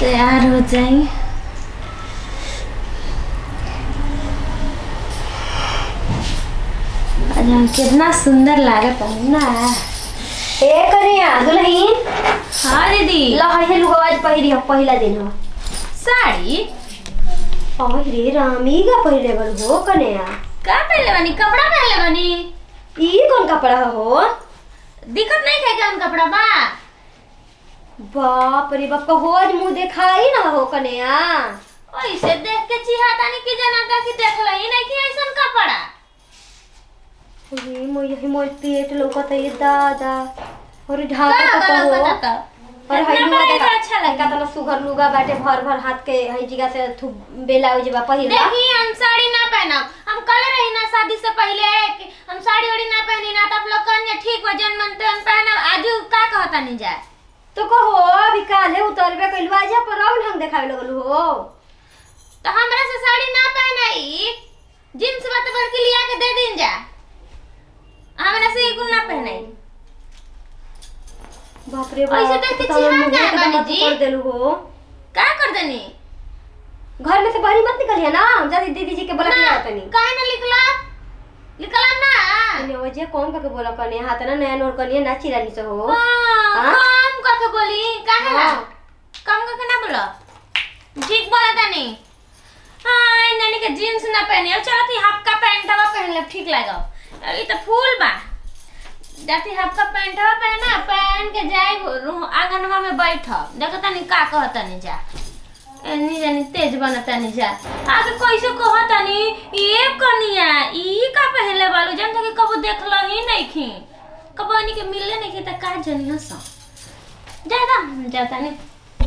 तैयार हो जाई आज हम कितना सुंदर लागत है ना ए कन्या दुल्हन हाँ दीदी लहर लुगा आज पहिरी हो पहिला दिन हो साड़ी अरे रामी का पहिले बड़ हो कन्या का पहले बनी कपड़ा पहले बनी ई कौन कपड़ा हो दिक्कत नहीं है क्या कपड़ा बा बाप रे बाप का होज मुंह दिखाई ना हो कन्या ओइसे देख के चिहाता नहीं कि जनाता कि देख लही नहीं कि ऐसन कपड़ा अरे मोय यही मोय पेट लौकत है दादा और का ढाका बना तो हो बताता और हई इतना लुगा बड़ा देखा अच्छा लगा का तना सुघर लुगा बाटे भर भर हाथ के हई जगह से थु बेला हो जेबा पहिला देखी हम साड़ी ना पहना हम कल रही ना शादी से पहले कि हम साड़ी वाड़ी ना पहनी ना तो आप लोग कहने ठीक हो जन मनते हम पहना आज का कहता नहीं जाए तो कहो अभी काले उतरबे कइलवा जा पर राउंड ढंग देखावे लगल हो तो हमरा से साड़ी ना पहनाई जींस बात भर के लिया के दे दिन जा हमरा से एक ना पहनाई बाप रे ऐसे बाप देख के तो हमर चिढ़ा मुंहे गया के बानी मत जी। कर देलू हो का कर देनी घर में से बाहर मत निकलिए ना जल्दी दीदी जी के बोला के ना आवत नहीं काहे ना लिखला लिखला ना ने वजह कौन का के बोला कने हाथ ना नया नोट कनिए ना चिरानी से हो हाँ, हाँ? कम करके बोली काहे ना हाँ। कम करके ना बोला ठीक बोला तनी हाँ नानी के जींस ना पहने अब चलो ती हाफ का पैंट हवा पहन ले ठीक लगा ये तो फूल बा जाती हाफ का पैंट हवा पहना पहन के जाए आंगनवा में बैठ देखो तनी का कहता नहीं जा एनी जानी तेज बनता नहीं जा आगे कैसे कहता नहीं ये कनिया ई का पहले वालू जन के कबो देखल ही नहीं खी कबो इनी के मिलले नहीं खी त का जनी हस ज्यादा जाता नहीं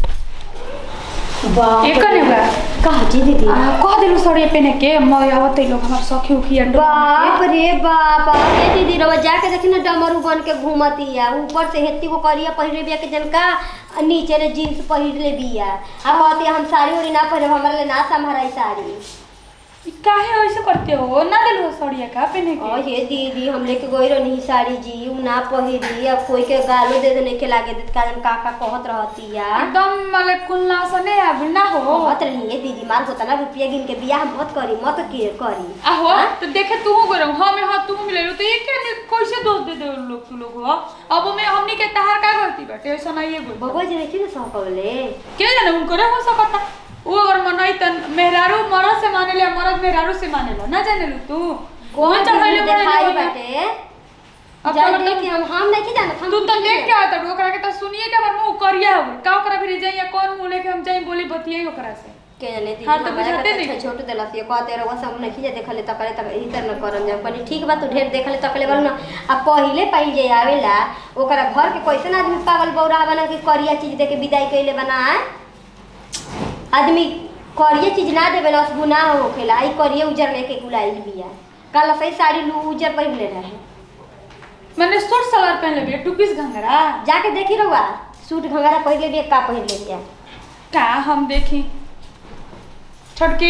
बाप एक करे बा कहा जी दीदी आ, कह दिलु सड़े पेने के मैं आवत लोग हमार सखी उखी अंडो बाप रे बाप ए दीदी रवा जाके देखी ना डमरू बन के घूमती है ऊपर से हेती को करिया पहिरे बिया के जनका आ नीचे रे जींस पहिर ले बिया आ कहती है, हम साड़ी उड़ी ना पहिरे हमरा ले ना संभराई साड़ी काहे ऐसे करते हो ना दिलु सड़िया का पेने और के ये दीदी हम लेके गई रही साड़ी जी उ ना पहिरी अब कोई के गालो दे देने के लागे देत कारण का का कहत रहती है एकदम मले कुलना सने अब ना हो कहत रही है दीदी मार होता ना रुपया गिन के बियाह मत करी मत के करी आहो तो देखे तू गरम हम हां तू मिले तो ये के कैसे दोष दे दे लोग तू लोग हो अब में हमनी के तहार का गलती बाटे ऐसा नहीं है बोल बबुआ जी नहीं ना सहकवले के जाने उनको रे हो सकता वो अगर मनई तन मेहरारू मरद से माने ले मरद मेहरारू से माने लो ना जाने लू तू कौन चढ़ैले चढ़ाई बड़े दिखाई लोग हैं। बाटे अब जान तो दे कि हम हम नहीं जानत हम तू तो देख के आता रू ओकरा के तो सुनिए के हमर मुंह करिया हो का ओकरा भी जाइए कौन मुंह लेके हम जाई बोली बतियाई ओकरा से के जाने दीदी हाँ, तो हमारा बुझाते के नहीं। छोट देलस ये कहते रहो सब नहीं जे देखले तकले तक ई तर न करम जा कनी ठीक बा तू ढेर देखले तकले बल ना आ पहिले पाई जे आवेला ओकरा घर के कैसन आदमी पागल बौरा बना के करिया चीज दे के विदाई कइले बना आए? आदमी करिया चीज ना देवे लस गुनाह होखेला आई करिया उजर लेके गुलाइल बिया काला सही साड़ी लू उजर पहिरले रहे मैंने सूट सलवार पहन ले बिया टू पीस घंगरा जाके देखी रहुआ सूट घंघरा पहिरले बिया का पहिरले बिया का हम देखी छोटकी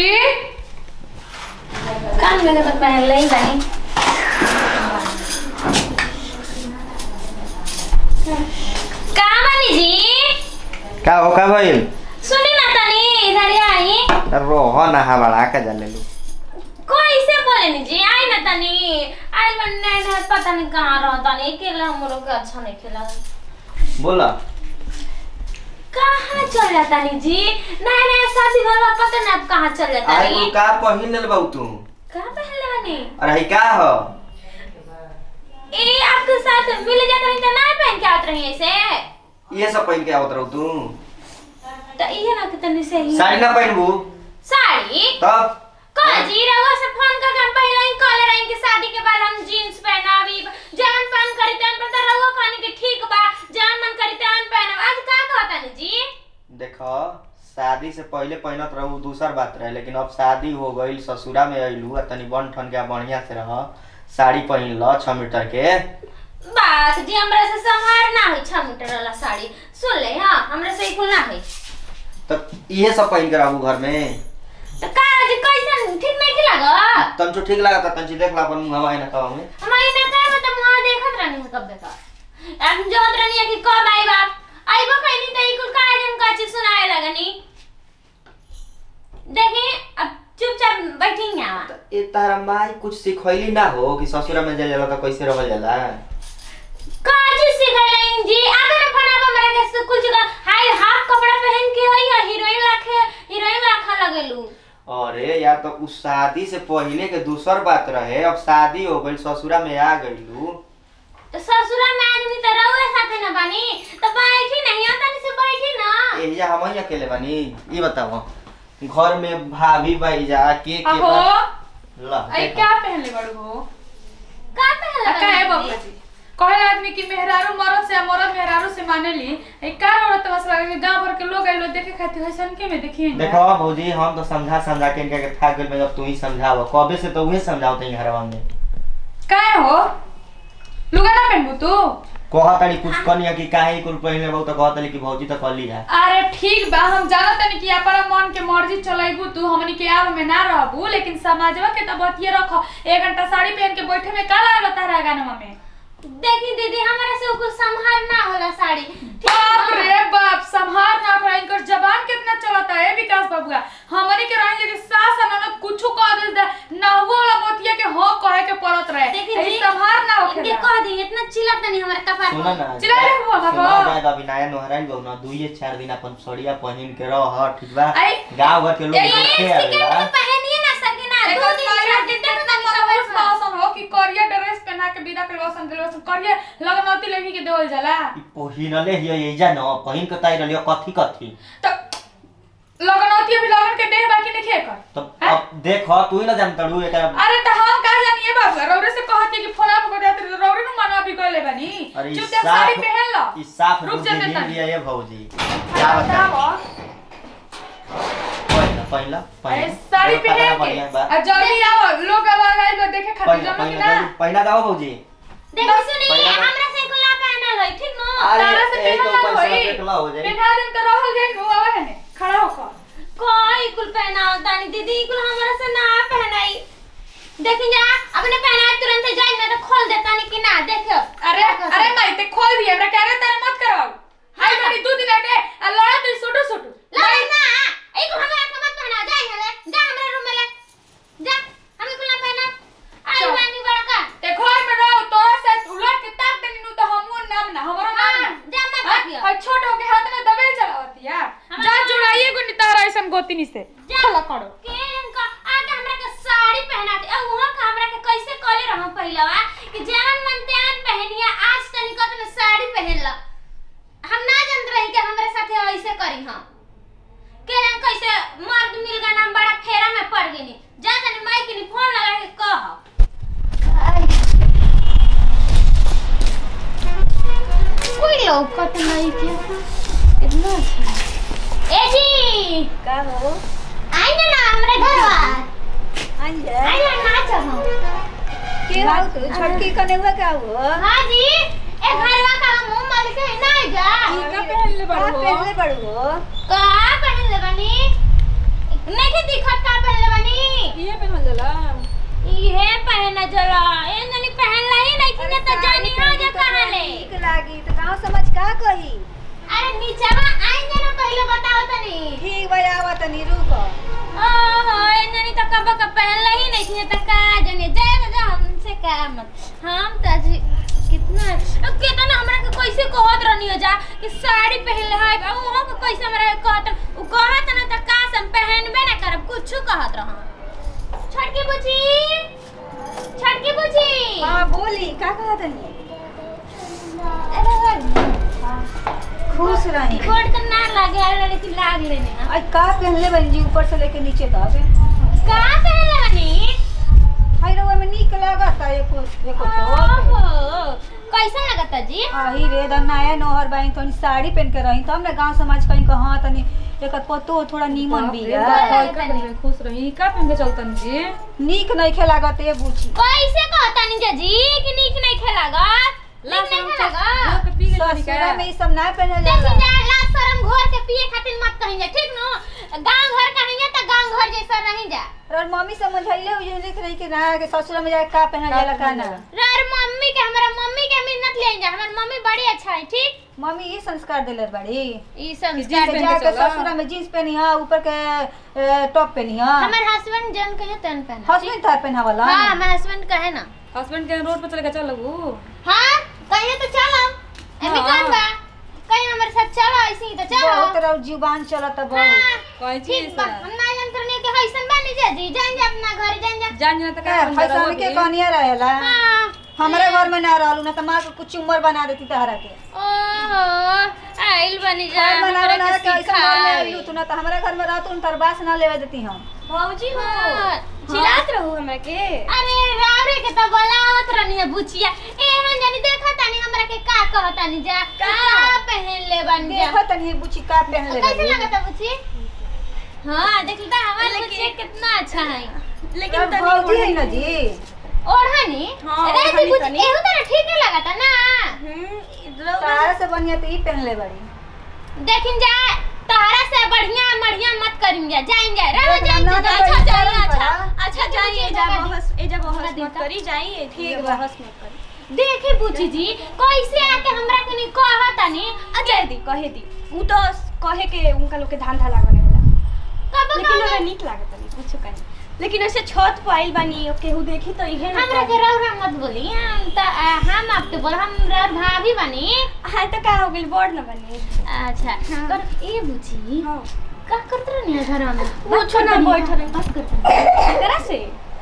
कान में तो पहन ले ही बनी का बनी जी का हो का भइल सुनी ना तनी इधर आई रोह ना हवाड़ा का जाने लू कोई से बोले नी जी आई ना तनी आई मन ने ने पता नहीं कहां रह तनी अकेला हमरो के अच्छा नहीं खेला बोला कहां चल जाता नी जी नया नया शादी भइल बा पता नहीं अब कहां चल जाता अरे नी तू का पहिन लेल बाऊ तू का पहले बनी अरे का हो ए आपके साथ मिल जाता नहीं तो ना पहन के आत रही ऐसे ये सब पहिन के आवत रहू तू तो ये ना कि तनी सही साड़ी ना पहिनबू साड़ी तब का जी रहुआ से फोन कर हम पहले ही कॉल रही कि शादी के बाद हम जींस पहनाबी जान पान करी तन पर तो रहुआ कहनी कि ठीक बा जान मन करी तन पहनब आज का कहता नी जी देखो शादी से पहले पहिनत रहू दूसर बात रहे लेकिन अब शादी हो गईल ससुरा में अइलू आ तनी बन ठन के बढ़िया से रह साड़ी पहिन ल छह मीटर के बात जी हमरा से संहार ना होई 6 मीटर वाला साड़ी सुन ले हां हमरा से कुल ना होई तो इहे सब पहिन के रहू घर में तो का जी कैसन ठीक नहीं की लगा तंचो ठीक लागता तंची देख ला अपन मुंह हवाई ना कवा में हमारी ना का मतलब मुंह देखत रहनी है कब देखा अब जोत रहनी है कि कब आई बाप आई बा कहनी त ई कुल का जन का चीज सुनाए लगा लगनी देखी अब चुपचाप बैठी यहाँ त ए तारा माई कुछ सिखैली ना हो कि ससुरा में जाए जाला त कैसे रहल जाला काजी सिखैलें जी आगे ना फना हमरा के स्कूल चुका हाय हाफ कपड़ा पहन के आई हीरोइन लाखे हीरोइन लाखा लगेलू अरे यार तो उस शादी से पहले के दूसर बात रहे अब शादी हो गई ससुरा में आ गईलू तो ससुरा में आदमी तो रहुए साथे ना बानी तो बैठी नहीं तनी से बैठी ना एहिजा हम ही अकेले बानी ई बताओ घर में भाभी भाई जा के के अहो बा- ला आई देखो। क्या पहनले बड़ू हो का पहन आ, का है बाबा जी कहे आदमी कि मेहरारू मरद से आ मरद मेहरारू से मानेली ए का औरत बस लगे कि गांव भर के लोग आइलो देखे खातिर हसन के में देखिए ना। देखो भौजी हम तो समझा समझा के इनका के थाक गइल में अब तू ही समझाव कबे से तो उहे समझाओ तई घरवा में काहे हो लुगा ना पहनबू तू कहतनी कुछ कनिया कि काहे कुल पहले बहु तो कहतनी कि भौजी तो कली है अरे ठीक बा हम जानत तनी कि अपना मन के मर्जी चलाइबू तू हमनी के आव में ना रहबू लेकिन समाजवा के त बतिये रख एक घंटा साड़ी पहन के बैठे में का लागल तारा गानवा में देखी दीदी हमरा से कुछ संभार ना होला साड़ी ठीक बाप बा? रे बाप संभार ना करा इनकर जबान कितना चलता है विकास बाबूआ हमनी के रहेंगे कि सास न कुछो कह दे दे ना हुआ वाला मोतिया के हो कहे के पड़त रहे देखी ए, जी संभार ना इनके होखेला कह दी इतना चिल्लात नहीं हमरा कपार सुना पर। ना चिल्ला रे बुआ बाबा। सुना जाएगा अभी नया नोहराइल बहु ना दुइये चार दिन अपन सड़िया पहन के रह ठीक बा आई गांव घर के लोग एक देखे सेकंड आवेला तो पहनिए ना सके ना एक दो दिन साड़ी चार दिन कितना तक तक मनोहर सब शासन हो कि करिया ड्रेस पहना के विदा के वसन के वसन करिया लगनौती लेके के देवल जाला ई पहिनले हिय एजा न पहिन के ताई रहलियो कथी कथी तो लगनौती अभी लगन के देह बाकी नहीं खेकर तो अब देख तू ही ना जानता रू एकरा अरे तो हम का जानिए बाबू रौरे से कहती कि फोन आप बता दे रौरे नु मनवा भी गले बनी अरे ई चुपचाप साड़ी साफ- पहन लो ई साफ रुक बुद्धि जा दिन तनी। लिया ये भौजी क्या बता पहिला पहिला अरे साड़ी पहन के बढ़िया बा आ जल्दी आओ लोग अब आ गए देखे खातिर पहिला जानो कि पहिला ना जल्दी- पहिला दाओ भौजी देखो सुनी पहिला तो- हमरा से कुला पहनल है ठीक नो अरे तारा से एक पहनल ऊपर से होई। फेंकला हो जाई बिना दिन तो रहल जाई नु आवे है ने खड़ा होकर कोई कुल पहनाओ तानी दीदी कुल हमरा से ना पहनाई देखी जा अपने पहना तुरंत जाई ना तो खोल देता नहीं कि ना देखो अरे अरे माई ते खोल दिए हमरा कह रहे तेरे मत कराओ हाय मेरी दो दिन के आ लड़ा तू सुटू सुटू लगे ना एक हमरा के मत पहना जाई हले जा हमरा रूम में ले जा हमें कुल ना पहना आई चल। मानी बड़का ते घर में रहो तोरा से उलट के ताक देनी नु तो हमू नाम ना हमरो नाम ना जा मत हाँ, देखियो और छोट होके हाथ में दबेल चलावती यार हमरा जा नाम- जुड़ाइए गो नितारा ऐसन गोतिनी से जा करो के इनका आके हमरा के साड़ी पहना दे अब वहां का हमरा के कैसे कले रहो पहिलवा कि जान मन त्यान पहनिया आज तनिक में साड़ी पहन ल हम ना जानत रही कि हमरे साथे ऐसे करी हम के जान कैसे मर्द मिल गए हम बड़ा फेरा में पड़ गनी जा तनी माई के फोन लगा के कह कोई लौकत नहीं के इतना अच्छा ए जी का हो आई ना ना हमरे घर अंजे आई ना नाच हम के हो तू छोटकी कने हुआ का हो हां जी ए घरवा का मुंह माल के ना जा का पहन ले का बड़ो पहनले बड़ू हो का पहन ले बनी नहीं के दिखत का पहन ले बनी ये पहन जला ये पहन जला ए ननी पहन लाई नहीं थी तो जानी हो जा कहां ले ठीक लागी तो गांव समझ का कही अरे नीचवा आई ना पहले बताओ तनी ठीक भाई आवा तनी रुक ओहो ए ननी तो कब का पहन लाई नहीं थी तो का जाने जा जा हमसे का मत हम तो आज कितना अब कितना हमरा के कैसे कहत रहनी हो जा कि साड़ी पहन ले है अब वहां के कैसे हमरा के कहत उ कहत ना त का हम पहनबे ना करब कुछ कहत रह छटकी बुची छटकी बुची हां बोली का कहा तनी खुश रही गोड़ के ना लागे आला लेकिन लाग लेने ना आज का पहनले बन जी ऊपर से लेके नीचे तक का पहन ले हनी हाय रो में नीक लागत है एको एको तो ओहो कैसा लगता जी आही रे द नया नोहर बाई तनी साड़ी पहन के रही तब ना गांव समाज कहीं कहा तनी एकर पतो थोड़ा नीमन भी है खुश रही का पहन के चलतन जी नीक नहीं खेलागत ए बूची कैसे कहता निंजा जी कि नीक नहीं खेलागा नीक नहीं खेलागा ससुरा में ई सब ना पहनल देखी जाला जा ला शरम घोर के पिए खातिर मत कहीं जा ठीक नो गांव घर कहीं तो गांव घर जैसा नहीं जा और मम्मी समझाइले हो ये लिख रही कि ना कि ससुरा में जाके का पहनल जाला का ना रे मम्मी भाभी के हमारा मम्मी के मिन्नत ले जा हमार मम्मी बड़ी अच्छा है ठीक मम्मी ये संस्कार देले बड़ी ई कि संस्कार जीन्स जाके ससुरा में जीन्स पहनी है ऊपर के ए, टॉप पहनी है हमार हस्बैंड जन कहे तन पहना हस्बैंड तार पहना वाला हां हमार हस्बैंड कहे ना हस्बैंड के रोड पर चले के चल लगू हां कहे तो चलो एमे हाँ। कौन बा कहीं हमारे साथ चलो ऐसे ही तो चलो बहुत रहो जुबान चलत बहुत हाँ, कोई ठीक चीज बा हम ना जान करने के हैसन बानी जा जी जान जा अपना घर जान जा जान जान तक ए, फैसन के कनिया रहेला हाँ हमारे घर में ना रहलू ना तो माँ को कुछ उम्र बना देती तहरा के ओहो आइल बनी जा घर बना हमरा बना के के ऐसा घर में सिखावे। आइलू तू ना तो हमारे घर में रहतू न तरबास ना लेवे देती हम भौजी हो चिल्लात रहू हमरा के अरे रावरे के त बोलावत रहनी है बुचिया एहन जानी देखा तानी हमरा के का कहतानी जा का पहन ले बन जा देखो तनी बुची का पहन ले कैसे रही। लगता बुची हां देखी ता हमारे बुचिया कितना अच्छा है तब भौजी है ना जी ओढ़नी अरे ती बुची एहू तरह ठीक नहीं लगता ना तारा से बढ़िया तो ई पहन ले बड़ी देखिन जा तोहरा से बढ़िया बढ़िया मत करिन जा जाइन जा रहो देख जाइन ना, जा ना, अच्छा ना, जाइए ना, अच्छा ना, अच्छा जाइए जा बहस ए जब बहस हमरा मत देता। करी जाइए ठीक बा। बहस मत करी देखी बुची जी कैसे आके हमरा कनी कहतानी अजय दी कहे दी उ तो कहे के उनका लोग के धान धा लागने वाला कब लेकिन ओरा नीक लागत नहीं कुछ कहीं लेकिन ऐसे छत पर आइल बानी केहू देखी तो इहे ना हमरा के रौरा मत बोली हम त आ, हम आपके बोल हम रौर भाभी बनी हां तो का हो गेल बड़ न बनी अच्छा पर ए बुची हां का करत रहनी है घर में कुछ ना बैठ रहे बात करत रहनी एकरा से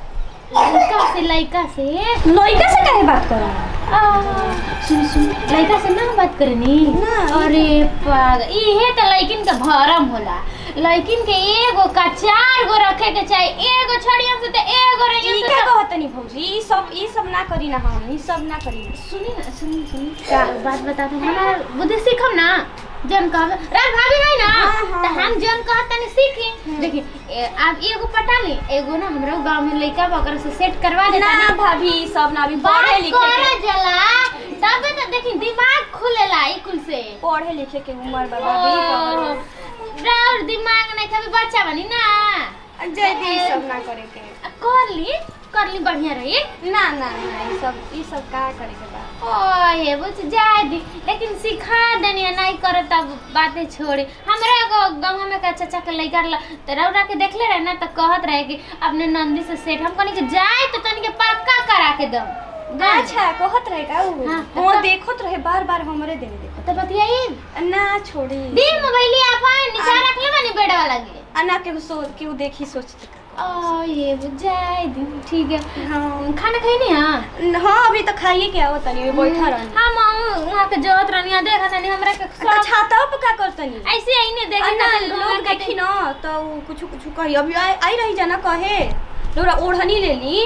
लड़का से लड़का से लइका से काहे बात करा आ, सुन सुन लड़का से ना बात करनी ना। अरे पाग इहे त लड़किन के भरम होला लड़किन के एगो का चार गो रखे के चाहिए एगो छड़ियन से त एगो ई रहियन का से त- कहतनी भौजी ई सब ई सब ना करी ना हम ई सब ना करी सुनी ना सुनी सुनी का बात बता दो हमारा बुद्धि सीखम ना जन कह रात भाभी है ना हाँ, हाँ, तो हम जन कह तनी सीखी देखिए ए- आप एगो पटा ली एगो ना हमरा गांव में लइका बा ओकरा से सेट करवा देता ना भाभी ई सब ना अभी बात पढ़े लिखे करे के जला तब तो देखी दिमाग खुलेला ई कुल से पढ़े लिखे के उम्र बा भाभी ओह, राउर दिमाग नहीं कभी बच्चा बनी ना जय दी ई सब ना करे के आ, कर ली कर ली बढ़िया रही ना ना ना ई सब ई सब का करे के बा ओहे बुझ जाए दी लेकिन सिखा देनी है, नहीं करे तब बातें छोड़ी हमरा एगो गाँव में का चाचा के लइका ल त रौरा के देखले रहे ना तो कहत रहे कि अपने नंदी से सेठ हम कहनी कि जाए तो तनिके पक्का करा के दम अच्छा कहत रहे का उ हाँ, हां देखत रहे बार बार हमरे देने देखो तो बतियाई ना छोड़ी दी मोबाइल अपन नीचा रख ले बनी बेड वाला के अना के सोच के देखी सोचते का ओ ये बुझ जाए दी ठीक है हाँ खाना खाई नहीं हां हाँ अभी तो खाइए के आओ तनी में बैठा रहनी हम वहां के जोत रहनी देखा तनी हमरा के तो सब छाता पे का करतनी ऐसे ही नहीं देखी अन्ना ना लोग देखी ना तो कुछ कुछ कही अभी आई आई रही जाना कहे लोरा ओढ़नी ले ली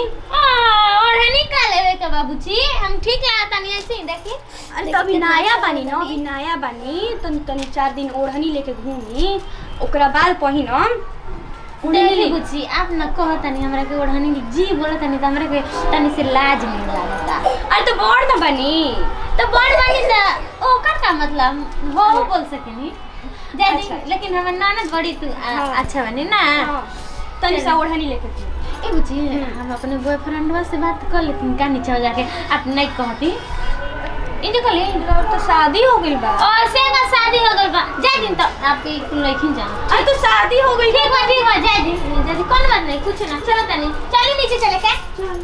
और हनी का लेवे के बाबूजी हम ठीक लागता नहीं ऐसे ही देखी अरे तो अभी नया बानी ना अभी नया बानी तनी तनी चार दिन ओढ़नी लेके घूमी ओकरा बाद पहिनम देखी बुच्ची आप न कहता नहीं हमरा के ओढ़नी जी बोलता नहीं तो हमरा के तनी से लाज नहीं लागता अरे तो बड़ ना बनी तो बड़ बनी सा ओकर का मतलब हो हो बोल सकेनी जय अच्छा। दी लेकिन हमर ननद बड़ी तू आ, हाँ। अच्छा बनी ना हाँ, तनी सा ओढ़नी लेके घूमी ए बुच्ची हम अपने बॉयफ्रेंडवा से बात कर लेकिन का नीचे हो जाके आप नहीं कहती इन्हें कहली और तो शादी हो गई बा और से का शादी हो गई बा जय दिन तो आपके कुल लेकिन जाना अरे तो शादी हो गई ठीक बा ठीक बा जय दी जय दी कौन बात नहीं कुछ ना चलो तनी चली नीचे चले के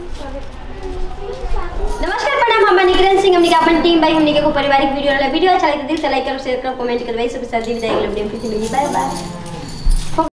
नमस्कार प्रणाम हम निकिरण सिंह हमने के अपन टीम भाई हमने के को पारिवारिक वीडियो वाला वीडियो अच्छा लगे तो दिल से लाइक करो शेयर करो कमेंट करो भाई सब साथ दी विदाई के लिए फिर से मिली बाय बाय